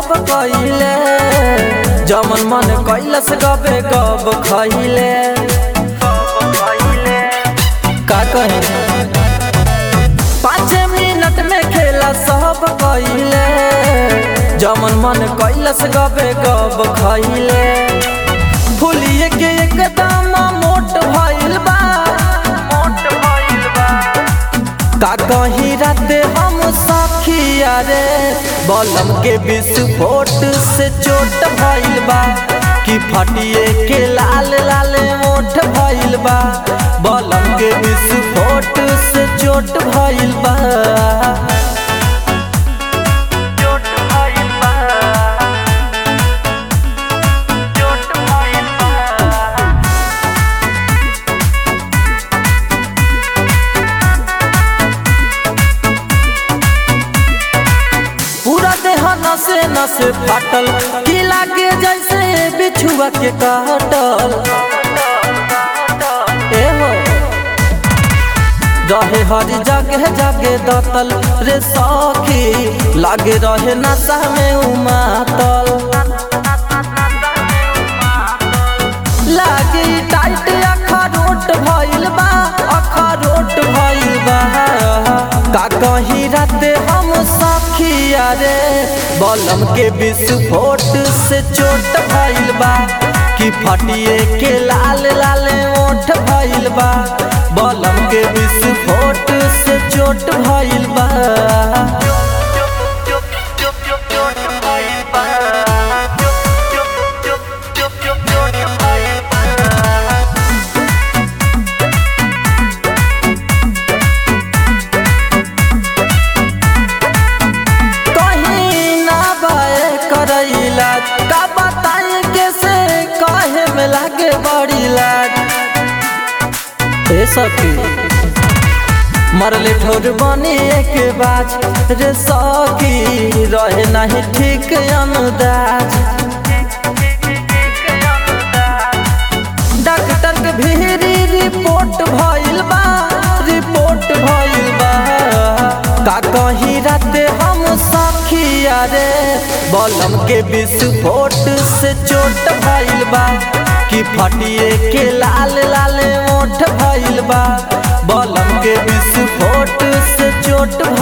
सब कइले जमन मन कैलस गबे गब खइले का कहे पाँच मिनट में खेला सब कइले जमन मन कैलस गबे गब खइले फुलिए के एकदम मोट भइल बा का कहीं राते हम सखिया रे बलम के विस्फोट से चोट भइल बा कि फटिए के लाल लाल मोठ भइल बा बलम के विस्फोट से चोट भइल बा चोट भइल बा चोट भइल बा पूरा देह नसे नसे फाटल की लागे जैसे बिछुआ के काटल ए हो रहे हरी जगह जगे दतल रे सखी लागे रहे नशा में उमातल लागे टाइट अखरोट भइल बा अखरोट भइल बा का कहीं राते हम सखिया रे बलम के विस्फोट से चोट भइल बा कि फटिए के लाल लाल ओठ भइल बा बलम के विस्फोट से चोट भइल बा कहीं ना बाए करैला का बताए कैसे कहे में लागे बड़ी लाज ए सखी मरले ठोर बनी एक बाज रे सखी रहे नहीं ठीक अनुदाज डॉक्टर के भीरी रिपोर्ट भइल बा रिपोर्ट भइल बा का कहीं राते हम सखिया रे बलम के विस्फोट से चोट भइल बा कि फटिए के लाल लाल ओठ भइल बा बलम के विस्फोट से चोट